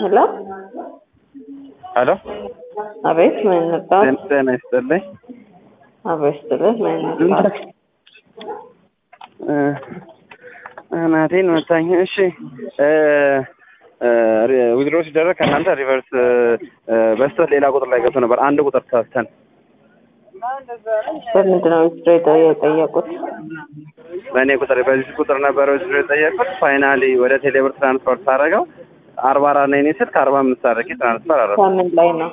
ሄሎ ሄሎ አቤት ምን ነበር? ጤና ይስጥልኝ። አቤት ስትልህ ምን ነበር? እናቴን መታኝ። እሺ ዊዝድሮ ሲደረግ ከእናንተ ሪቨርስ በስተት ሌላ ቁጥር ላይ ገብቶ ነበር። አንድ ቁጥር ተሳስተን በምንድን ነው ዊዝድሮ የጠየቁት? በእኔ ቁጥር በዚህ ቁጥር ነበረ ዊዝድሮ የጠየቁት። ፋይናሊ ወደ ቴሌብር ትራንስፈር ሳደርገው አርባ አራት ነው የኔ ስልክ አርባ አምስት አድርጌ ትራንስፈር አደረኩ ከምን ላይ ነው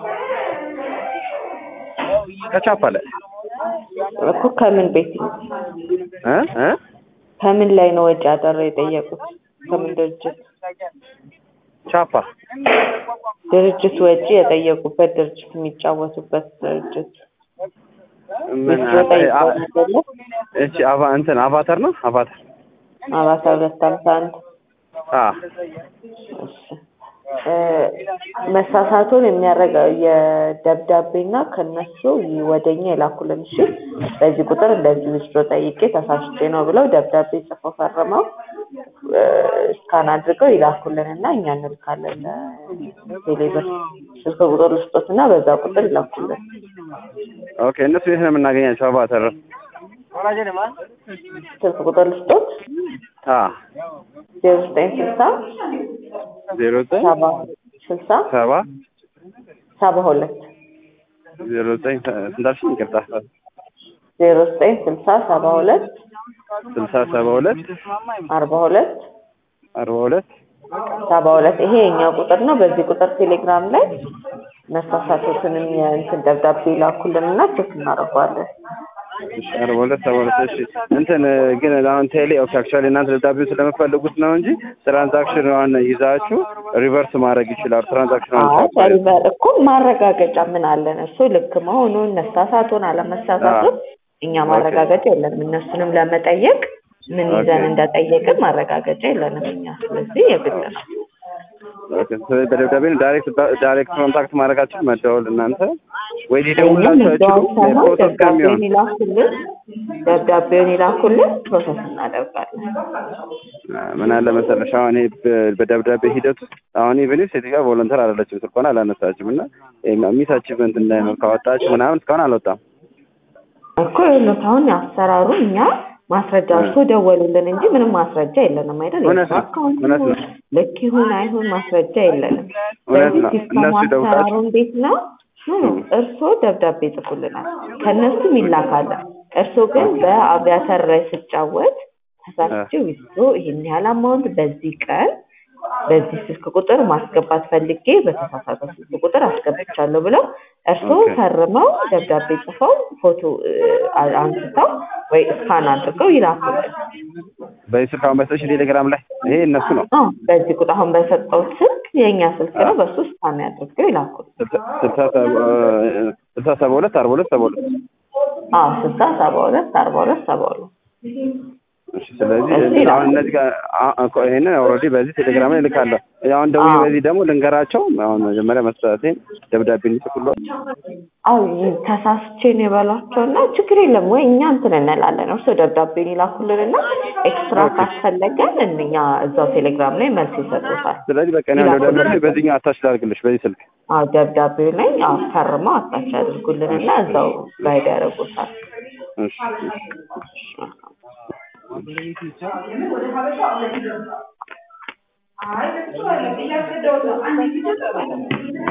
ከቻፓ ላይ እኮ ከምን ቤት ነው? እ እ ከምን ላይ ነው ወጪ አደረ የጠየቁት? ከምን ድርጅት ቻፓ ድርጅት ወጪ የጠየቁበት ድርጅት የሚጫወቱበት ድርጅት ምን ዊዝድሮ ጠይቀው አይደለ? እቺ አቫ እንትን አቫታር ነው አቫታር አራት ሁለት ሃምሳ አንድ አ እሺ እ መሳሳቱን የሚያረጋ የደብዳቤና ከነሱ ወደኛ የላኩልን እሺ በዚህ ቁጥር እንደዚህ ዊዝድሮ ጠይቄ ተሳስቼ ነው ብለው ደብዳቤ ጽፈው ፈርመው እ ስካን አድርገው ይላኩልን እና እኛ እንልካለን ለቴሌብር ስልክ ቁጥር ልስጦትና በዛ ቁጥር ይላኩልን ኦኬ እነሱ የት ነው የምናገኛቸው አቫታር ስልክ ቁጥር ልስጦት አ ዜሮ ዘጠኝ ስልሳ ዜሮ ዘጠኝ ሰባ ስልሳ ሰባ ሰባ ሁለት ዜሮ ዘጠኝ ስንታልሽኝ ይቅርታ ዜሮ ዘጠኝ ስልሳ ሰባ ሁለት ስልሳ ሰባ ሁለት አርባ ሁለት አርባ ሁለት ሰባ ሁለት ይሄ የኛ ቁጥር ነው። በዚህ ቁጥር ቴሌግራም ላይ መሳሳቶትንም የእንትን ደብዳቤ ላኩልንና ቼክ እናደርገዋለን። እሺ አርባ ሁለት ሰባ ሁለት እሺ እንትን ግን አሁን ቴሌ ኦኬ አክቹዋሊ እናንተ ደብዳቤው ስለምፈልጉት ነው እንጂ ትራንዛክሽን ይዛችሁ ሪቨርስ ማድረግ ይችላል። ትራንዛክሽን ሪቨር እኮ ማረጋገጫ ምን አለን? እሱ ልክ መሆኑን መሳሳቱን አለመሳሳቱን እኛ ማረጋገጫ የለንም። እነሱንም ለመጠየቅ ምን ይዘን እንደጠየቅን ማረጋገጫ የለንም እኛ። ስለዚህ የግድ ነው። በደብዳቤ ዳይሬክት ዳይሬክት ኮንታክት ማድረጋችሁ መደወል እናንተ ወይ ሊደውላችሁ አይችሉም። ፕሮሰስ ከሚሆን ደብዳቤውን ይላኩልን፣ ደብዳቤውን ይላኩልን፣ ፕሮሰስ እናደርጋለን። ምን አለ መሰለሽ አሁን ይሄ በደብዳቤ ሂደት ውስጥ አሁን ኢቨን ሴትዮዋ ቮለንተር አይደለችም፣ ስልኳን አላነሳችም እና ሚስ አቺቭመንት እንዳይኖር ካወጣችሁ ምናምን እስካሁን አልወጣም እኮ ይኸውልህ አሁን አሰራሩ እኛ ማስረጃ እርሶ ደወሉልን እንጂ ምንም ማስረጃ የለንም አይደል? እውነት ነው፣ አካውንቱ እውነት ነው። ልክ ይሁን አይሁን ማስረጃ የለንም። እውነት በዚህ ነው። ሲስተሙ እነሱ ይደውላሉ። አሰራሩ እንዴት ነው? እርሶ ደብዳቤ ይጽፉልናል፣ ከእነሱም ይላካል። እርሶ ግን በአቪያተር ላይ ስጫወት ተሳስቼ ዊዝድሮ ይህን ያህል አማውንት በዚህ ቀን በዚህ ስልክ ቁጥር ማስገባት ፈልጌ በተሳሳተ ስልክ ቁጥር አስገብቻለሁ ብለው እርስዎ ኦኬ። ፈርመው ደብዳቤ ጽፈው ፎቶ እ፣ አንስተው ወይ እስካን አድርገው ይላኩልን። በዚህ ስልክ አሁን በሰሽ ቴሌግራም ላይ ይሄ እነሱ ነው አዎ፣ በዚህ ቁጥር አሁን በሰጠው ስልክ የእኛ ስልክ ነው። በሱ እስካን አድርገው ይላኩልን። ስልሳ ሰባ ስልሳ ሰባ ሁለት አርባ ሁለት ሰባ ሁለት አዎ፣ ስልሳ ሰባ ሁለት አርባ ሁለት ሰባ ሁለት እሺ ስለዚህ እሺ ይላል። አሁን እነዚህ ጋር አ- እኮ ይሄንን ኦልሬዲ በዚህ ቴሌግራም ላይ ልካለሁ። አሁን ደውዬ አዎ። በዚህ ደግሞ ልንገራቸው። አሁን መጀመሪያ መስጠቴን ደብዳቤ እንዲጽፉልኝ አዎ ይህ ተሳስቼ ነው የበሏቸው እና ችግር የለም ወይ እኛ እንትን እንላለን። እርስዎ ደብዳቤን ይላኩልንና ኤክስትራ ካስፈለገን እኛ እዛው ቴሌግራም ላይ መልስ ይሰጡታል። ስለዚህ በቃ እኔ አሁን ደብዳቤ በዚህኛው አታች ላድርግልሽ በዚህ ስልክ አዎ ደብዳቤው ላይ አዎ ፈርመው አታች ያድርጉልንና እዛው ጋይድ ያደርጉታል። እሺ አይ